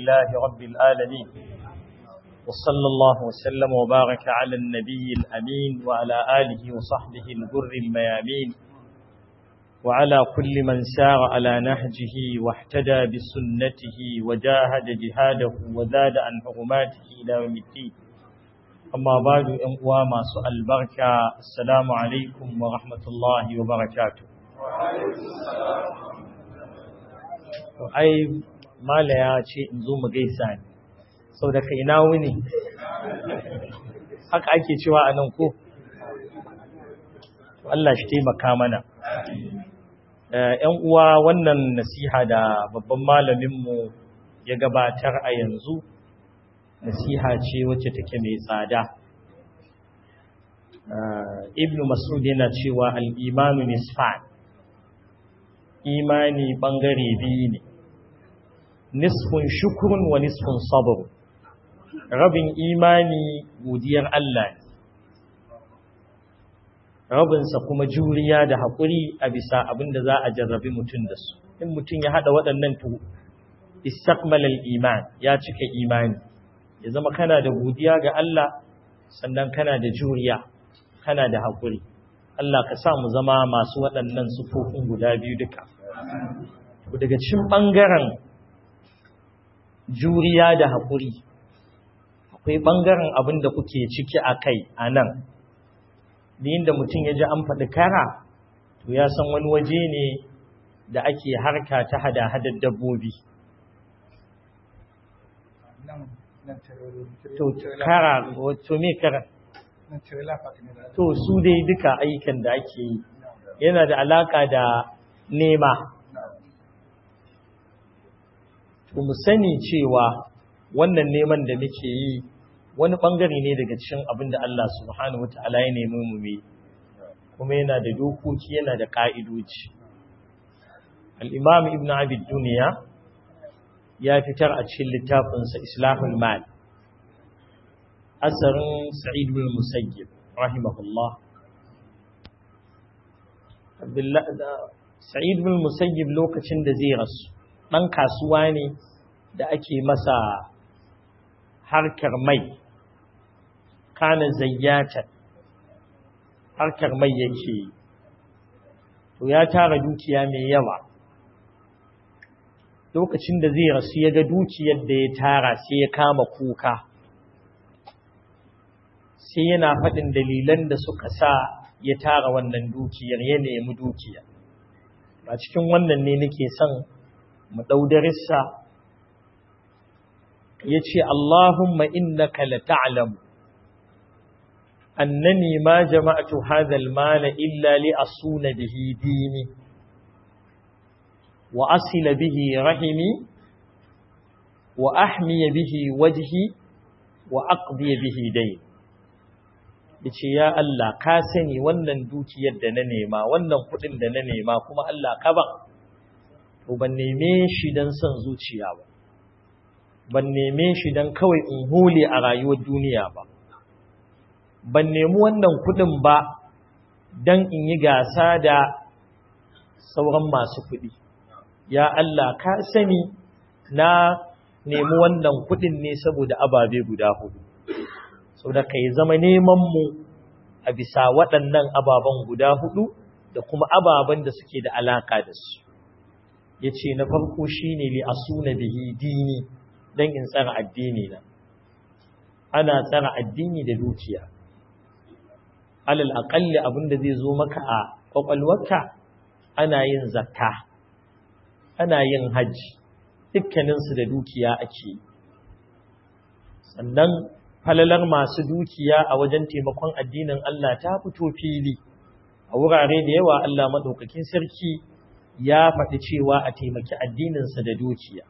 لله رب العالمين وصلى الله وسلم وبارك على النبي الأمين وعلى آله وصحبه الغر الميامين وعلى كل من سار على نهجه واحتدى بسنته وجاهد جهاده وزاد عن حرماته إلى يوم الدين أما بعد أنقوى ما سؤال بركة السلام عليكم ورحمة الله وبركاته ai mala ya ce in zo mu gaisa ne sau da kai na wuni haka ake cewa a nan ko Allah shi taimaka mana ‘yan uwa wannan nasiha da babban malaminmu ya gabatar a yanzu nasiha ce wacce take mai tsada ibn masud yana cewa al'imanu nisfan imani ɓangare biyu ne nisfun shukurun wa nisfun sabr rabin imani godiyar Allah ne rabinsa kuma juriya da haƙuri a bisa abin da za a jarrabi mutum da su in mutum ya haɗa waɗannan tu istakmalal iman ya cika imani ya zama kana da godiya ga Allah sannan kana da juriya kana da haƙuri Allah ka sa mu zama masu waɗannan sufofin guda biyu duka daga cikin ɓangaren juriya da haƙuri akwai ɓangaren abin da kuke ciki a kai a nan da mutum ya ji an faɗi kara to ya san wani waje ne da ake harka ta hada-hadar dabbobi to kara wato me kara to su dai duka ayyukan da ake yi yana da alaka da nema to mu sani cewa wannan neman da muke yi wani bangare ne daga cikin abin da Allah subhanahu wataala ya nemi mu yi kuma yana da dokoki yana da ka'idoji al-imam ibn abi dunya ya fitar a cikin littafinsa islahul mal asarin sa'id bin musayyib rahimahullah sa'id bin musayyib lokacin da zai rasu dan kasuwa ne da ake masa harkar mai kana zayyata harkar mai yake to ya tara dukiya mai yawa lokacin da zai rasu ya ga dukiyar da ya tara sai ya kama kuka sai yana faɗin dalilan da suka sa ya tara wannan dukiyar ya nemi dukiya a cikin wannan ne nake son mu ɗau darissa ya ce Allahumma innaka la ta'lamu annani ma jama'atu hadha al-mala illa li asuna bihi dini wa asila bihi rahimi wa ahmiya bihi wajhi wa aqdiya bihi dayn yace ya Allah ka sani wannan dukiyar da na nema wannan kudin da na nema kuma Allah ka ban to ban neme shi dan son zuciya ba ban neme shi dan kawai in hule a rayuwar duniya ba ban nemi wannan kudin ba dan in yi gasa da sauran masu kudi ya Allah ka sani na nemi wannan kudin ne saboda ababe guda hudu saboda kai zama neman mu a bisa waɗannan ababen guda hudu da kuma ababen da suke da alaka da su yace na farko shine li asuna bihi dini dan in tsara addini na ana tsara addini da dukiya alal aqalli abinda zai zo maka a kwakwalwarka ana yin zakka ana yin hajji dukkaninsu da dukiya ake sannan falalar masu dukiya a wajen taimakon addinin Allah ta fito fili a wurare da yawa Allah maɗaukakin sarki ya faɗi cewa a taimaki addininsa da dukiya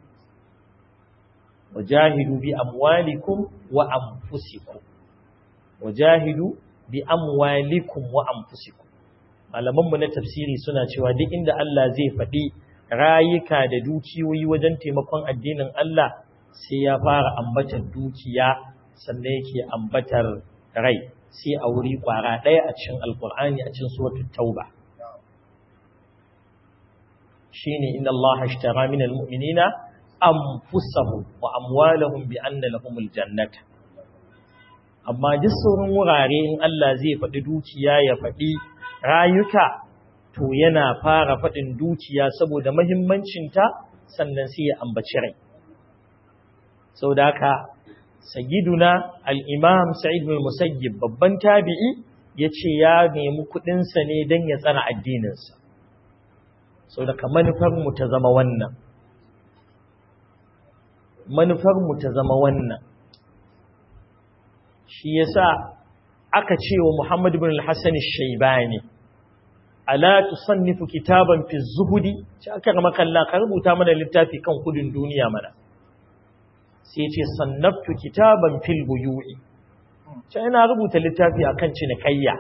wajahidu bi amwalikum wa anfusikum wajahidu bi amwalikum wa anfusikum malamanmu na tafsiri suna cewa duk inda Allah zai faɗi rayuka da dukiyoyi wajen taimakon addinin Allah sai ya fara ambatar dukiya sannan yake ambatar rai sai a wuri kwara ɗaya a cikin alkur'ani a cikin suratul tauba shine inna Allah ashtara minal mu'minina anfusahum wa amwalahum bi anna lahumul jannata amma duk sauran wurare in Allah zai faɗi dukiya ya faɗi rayuka to yana fara faɗin dukiya saboda mahimmancinta sannan sai ya ambaci rai sau da haka sayyiduna al'imam sa'id bin musayyib babban tabi'i ya ce ya nemi kuɗinsa ne don ya tsara addininsa sau da ka manufarmu ta zama wannan manufarmu ta zama wannan shi yasa aka ce wa Muhammad bin al-Hassan al-Shaybani ala tusannifu kitaban fi zuhudi sai aka ga makalla ka rubuta mana littafi kan kudin duniya mana sai ce sannaftu kitaban fil buyu'i sai ina rubuta littafi akan cinikayya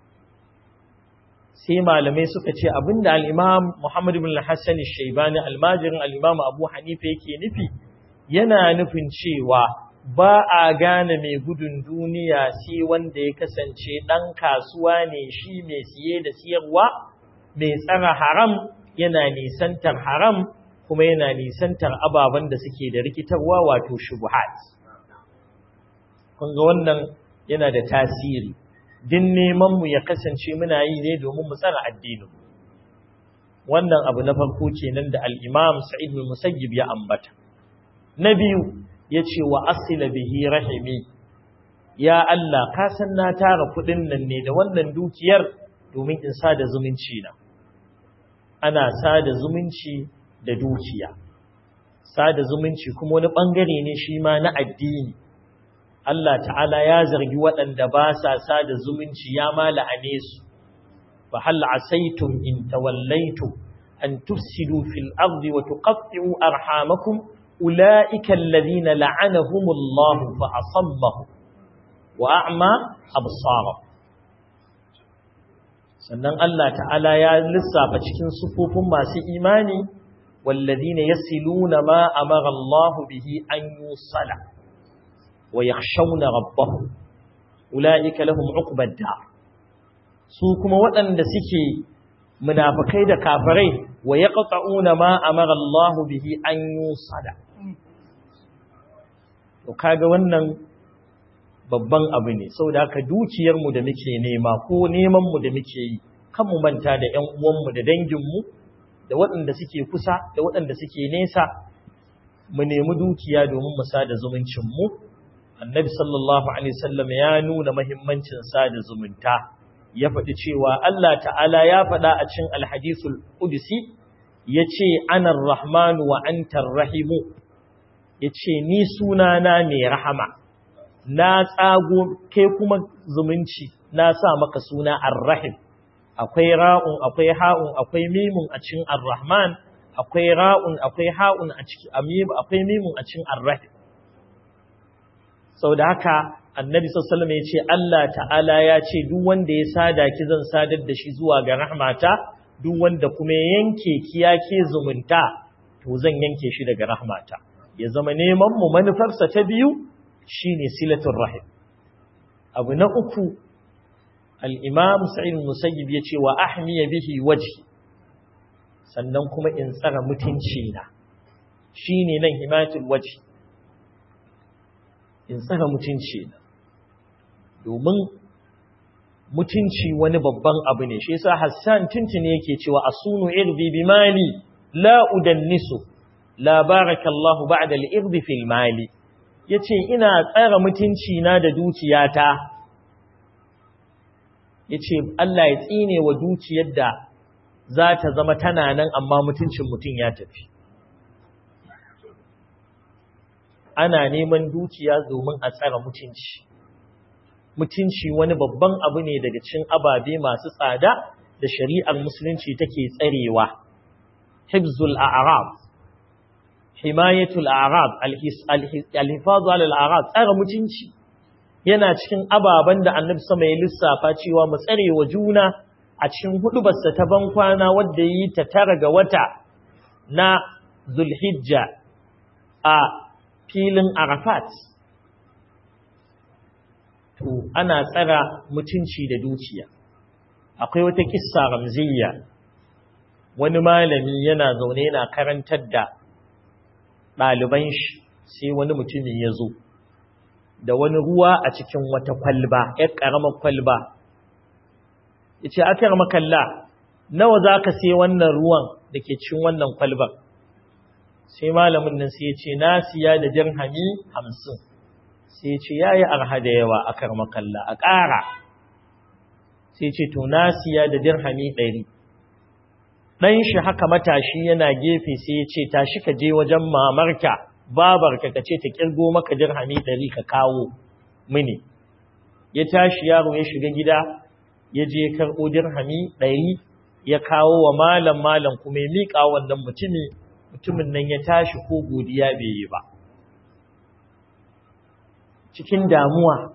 sai malamai suka ce abinda al-Imam Muhammad bin al-Hassan al-Shaybani almajirin al-Imam Abu Hanifa yake nufi yana nufin cewa ba a gane mai gudun duniya sai wanda ya kasance ɗan kasuwa ne shi mai siye da siyarwa mai tsara haram yana nisantar haram kuma yana nisantar ababen da suke da rikitarwa wato shubuhat kun ga wannan yana da tasiri din neman mu ya kasance muna yi ne domin mu tsara addinin wannan abu na farko kenan da al-Imam Sa'id bin Musayyib ya ambata na biyu ya ce wa asila bihi rahimi ya Allah ka san na tara kudin nan ne da wannan dukiyar domin in sada zumunci na ana sada zumunci da dukiya sada zumunci kuma wani bangare ne shi ma na addini Allah ta'ala ya zargi waɗanda ba sa sada zumunci ya ma la'ane su fa hal asaitum in tawallaitum an tufsidu fil ardi wa tuqatti'u arhamakum أولئك الذين لعنهم الله فأصمهم وأعمى أبصارهم sannan Allah ta'ala ya lissafa cikin sufufin masu imani walladina yasiluna ma amara Allah bihi an yusala wa yakhshawna rabbahum ulaika lahum uqbad dar su kuma waɗanda suke munafikai da kafirai wa yaqta'una ma amara Allah bihi an yusala to kaga wannan babban abu ne saboda haka dukiyar mu da muke nema ko neman mu da muke yi kan mu manta da ƴan uwan mu da dangin mu da waɗanda suke kusa da waɗanda suke nesa mu nemi dukiya domin mu sada zumuncin mu annabi sallallahu alaihi wasallam ya nuna muhimmancin sada zumunta ya faɗi cewa Allah ta'ala ya faɗa a cikin alhadisul qudsi yace anar rahmanu wa antar rahimu yace ni sunana mai rahama na tsago kai kuma zumunci na sa maka suna ar-rahim akwai ra'un akwai ha'un akwai mimun a cikin ar-rahman akwai ra'un akwai ha'un a cikin amim akwai mimun a cikin ar-rahim saboda haka annabi sallallahu alaihi wasallam yace Allah ta'ala ya ce duk wanda ya sada ki zan sadar da shi zuwa ga rahmata duk wanda kuma ya yanke ki ya ke zumunta to zan yanke shi daga rahmata ya zama neman mu manufarsa ta biyu shine silatul rahim abu na uku al-imam sa'id musayyib yace wa ahmiya bihi wajhi sannan kuma in tsara mutunci na shine nan himatul wajhi in tsara mutunci na domin mutunci wani babban abu ne shi yasa Hassan tuntune yake cewa asunu irbi bi mali la udannisu la barakallahu ba'da al-irbi fil mali yace ina tsara mutunci na da dukiyata yace Allah ya tsine wa dukiyar da za ta zama tana nan amma mutuncin mutum ya tafi ana neman dukiya domin a tsara mutunci mutunci wani babban abu ne daga cikin ababe masu tsada da shari'ar musulunci take tsarewa hibzul a'rab himayatul a'rab al-hifaz ala al-a'rab tsara mutunci yana cikin ababen da annabi sama ya lissafa cewa mu tsare wa juna a cikin hudubarsa ta ban kwana wadda yi ta tara ga wata na zulhijja a filin arafat to ana tsara mutunci da dukiya akwai wata kissa ramziya wani malami yana zaune yana karantar da ɗaliban shi sai wani mutumin ya zo da wani ruwa a cikin wata kwalba ‘yar ƙaramar kwalba ya ce akar makalla nawa za ka sai wannan ruwan da ke cikin wannan kwalbar sai malamin nan sai ya ce na siya da dirhami hamsin sai ya ce ya yi arha da yawa akar makalla a ƙara sai ce to na siya da dirhami ɗari ɗan shi haka matashi yana gefe sai ya ce tashi ka je wajen mamarka babarka ka ce ta kirgo maka dirhami ɗari ka kawo mini ya tashi yaro ya shiga gida ya je karɓo dirhami ɗari ya kawo wa malam malam kuma ya miƙa wannan mutumi mutumin nan ya tashi ko godiya bai yi ba cikin damuwa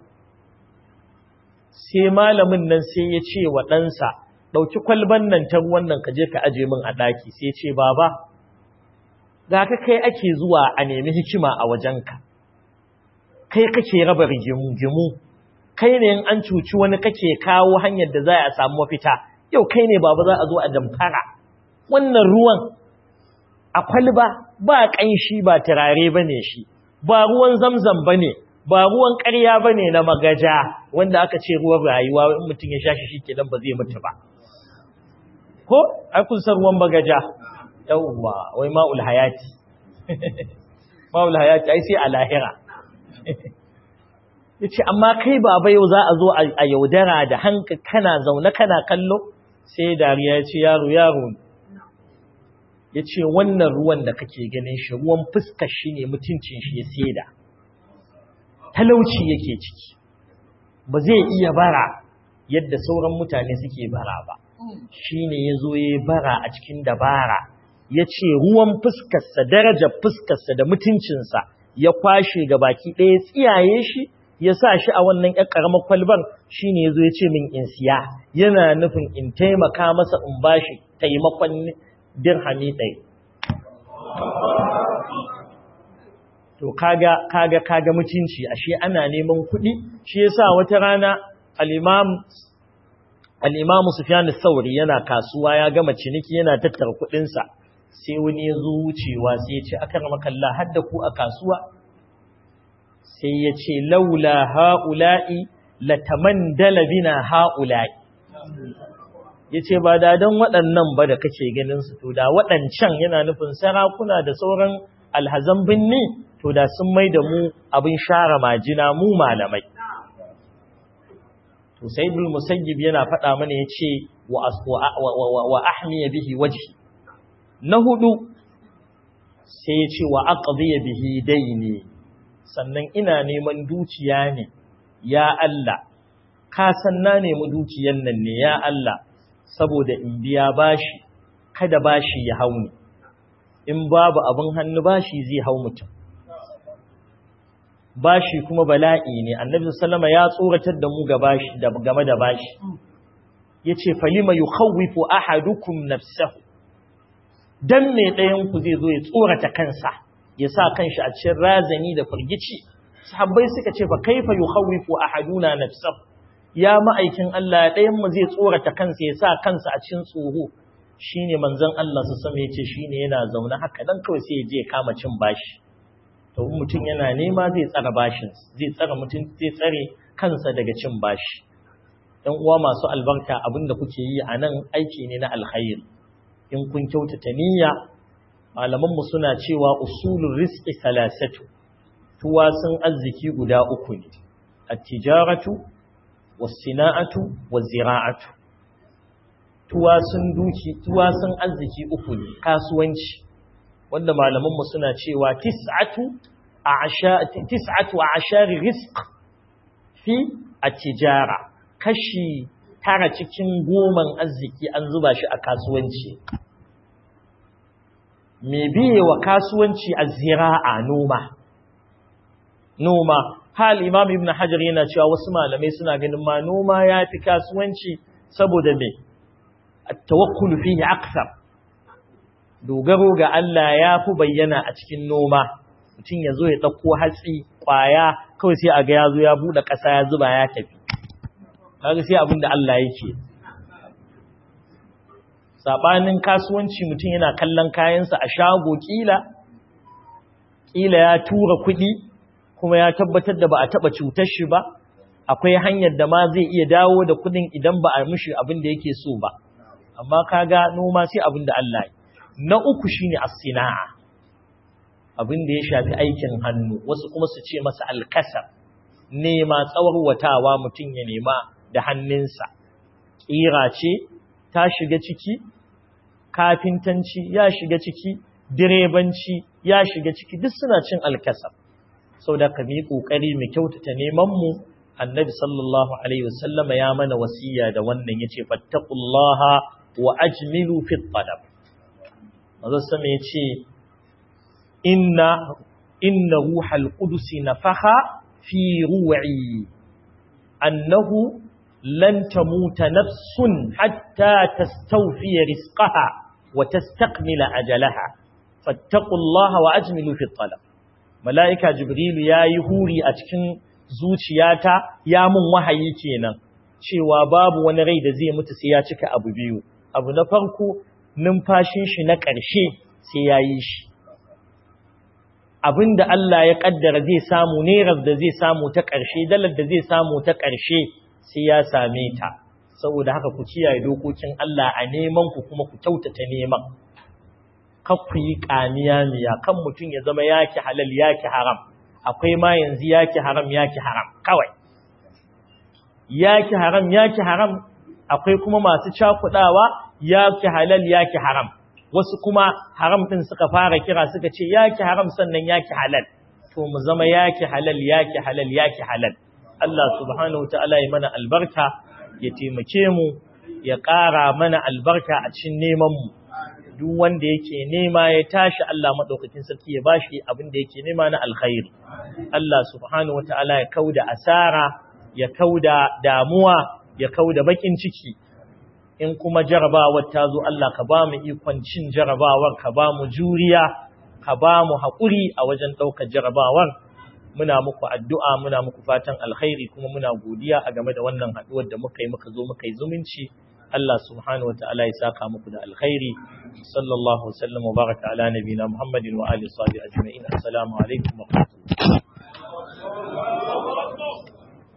sai malamin nan sai ya ce wa ɗansa ɗauki kwalban nan ta ruwan nan ka je ka aje min a ɗaki sai ce baba ga ka kai ake zuwa a nemi hikima a wajenka kai kake raba rigimu kai ne in an cuci wani kake kawo hanyar da za a samu mafita yau kai ne baba za a zo a damfara wannan ruwan a kwalba ba ƙanshi ba turare ba ne shi ba ruwan zamzam ba ne ba ruwan ƙarya ba ne na magaja wanda aka ce ruwan rayuwa in mutum ya sha shi shi kenan ba zai mutu ba ko ai kun san ruwan bagaja yawwa wai ma'ul hayati ma'ul hayati ai sai a lahira yace amma kai baba yau za a zo a yaudara da hanka kana zaune kana kallo sai dariya yace yaro yaro yace wannan ruwan da kake ganin shi ruwan fuskar shi ne mutuncin shi ya seda talauci yake ciki ba zai iya bara yadda sauran mutane suke bara ba shi ne ya zo ya bara a cikin dabara ya ce ruwan fuskarsa darajar fuskarsa da mutuncinsa ya kwashe ga baki ɗaya tsiyaye shi ya sa shi a wannan ‘yan ƙaramar kwalban shi ne ya zo ya ce min in siya yana nufin in taimaka masa in ba shi taimakon dirhami ɗaya to kaga kaga kaga mutunci ashe ana neman kuɗi shi yasa wata rana al-imam al-imam Sufyan al-Thawri yana kasuwa ya gama ciniki yana tattara kuɗin sa sai wani ya zo wucewa sai ya ce akramaka Allah hadda ku a kasuwa sai ya ce laula haula'i latamandala bina haula'i yace ba da dan waɗannan ba da kake ganin su to da waɗancan yana nufin sarakuna da sauran alhazan binni to da sun mai da mu abin share majina mu malamai to sayyidul musayyib yana faɗa mana yace wa wa ahmiya bihi wajhi na hudu sai yace wa aqdiya bihi daini sannan ina neman dukiya ne ya Allah ka san na nemi dukiyan nan ne ya Allah saboda in biya bashi kada bashi ya hauni in babu abin hannu bashi zai hau mutum bashi kuma bala'i ne annabi sallama ya tsoratar da mu ga bashi da game da bashi yace falima yukhawifu ahadukum nafsahu dan me ɗayan ku zai zo ya tsorata kansa ya sa kanshi a cikin razani da firgici sahabbai suka ce fa kaifa yukhawifu ahaduna nafsahu ya ma'aikin Allah ɗayan mu zai tsorata kansa ya sa kansa a cikin tsoro shine manzon Allah su sama yace shine yana zaune haka dan kawai sai ya je kama cin bashi to mutum yana nema zai tsara bashin zai tsara mutum zai tsare kansa daga cin bashi ɗan uwa masu albarka abinda kuke yi a nan aiki ne na alkhairi in kun kyautata niyya malaman mu suna cewa usulur rizqi salasatu tuwasun arziki guda uku ne at-tijaratu was-sina'atu waz-zira'atu tuwasun duki tuwasun arziki uku ne kasuwanci wanda malamanmu suna cewa tis'atu a'sha tis'atu a'shari rizq fi at-tijara kashi tara cikin goman arziki an zuba shi a kasuwanci me biye wa kasuwanci az-zira'a noma noma hal imam ibn hajar yana cewa wasu malamai suna ganin ma noma yafi kasuwanci saboda me at-tawakkul fihi akthar dogaro ga Allah ya fi bayyana a cikin noma mutum ya zo ya ɗauko hatsi ƙwaya kawai sai a ga ya zo ya buɗe ƙasa ya zuba ya tafi kaga sai abin da Allah yake saɓanin kasuwanci mutum yana kallon kayansa a shago ƙila ƙila ya tura kuɗi kuma ya tabbatar da ba a taɓa cutar shi ba akwai hanyar da ma zai iya dawo da kuɗin idan ba a mishi abin da yake so ba amma kaga noma sai abin da Allah na uku shine as-sina'a abin da ya shafi aikin hannu wasu kuma su ce masa alkasar nema tsawarwatawa mutum ya nema da hannunsa ƙira ce ta shiga ciki kafintanci ya shiga ciki direbanci ya shiga ciki duk suna cin alkasar sau da ka mi ƙoƙari mu kyautata nemanmu annabi sallallahu alaihi wasallama ya mana wasiya da wannan ya ce fattakullaha wa ajmilu fi talab mazan sama ya ce inna inna ruhal qudusi nafaha fi ru'i annahu lan tamuta nafsun hatta tastawfiya rizqaha wa tastakmila ajalaha fattaqullaha wa ajmilu fi talab malaika jibril yayi huri a cikin zuciyata ya mun wahayi kenan cewa babu wani rai da zai mutu sai ya cika abu biyu abu na farko numfashin shi na ƙarshe sai yayi shi abinda Allah ya kaddara zai samu nerar da zai samu ta ƙarshe dalar da zai samu ta ƙarshe sai ya same ta saboda haka ku kiyaye dokokin Allah a neman ku kuma ku kyautata neman kar ku yi kamiya miya kan mutum ya zama yaki halal yaki haram akwai ma yanzu yaki haram yaki haram kawai yaki haram yaki haram akwai kuma masu cakudawa yaki halal yaki haram wasu kuma haram din suka fara kira suka ce yaki haram sannan yaki halal to mu zama yaki halal yaki halal yaki halal Allah subhanahu wataala ya mana albarka ya taimake mu ya ƙara mana albarka a cikin neman mu duk wanda yake nema ya tashi Allah madaukakin sarki ya bashi abin da yake nema na alkhairi Allah subhanahu wataala ya kauda asara ya kauda damuwa ya kauda bakin ciki in kuma jarabawar ta zo Allah ka ba mu ikon cin jarabawar ka ba mu juriya ka ba mu haƙuri a wajen ɗaukar jarabawar muna muku addu'a muna muku fatan alkhairi kuma muna godiya a game da wannan haɗuwar da muka yi muka zo muka yi zumunci Allah subhanahu wata'ala ya saka muku da alkhairi sallallahu wasallam wa baraka ala nabina Muhammadin wa alihi wa sahbihi ajma'in assalamu alaikum wa rahmatullahi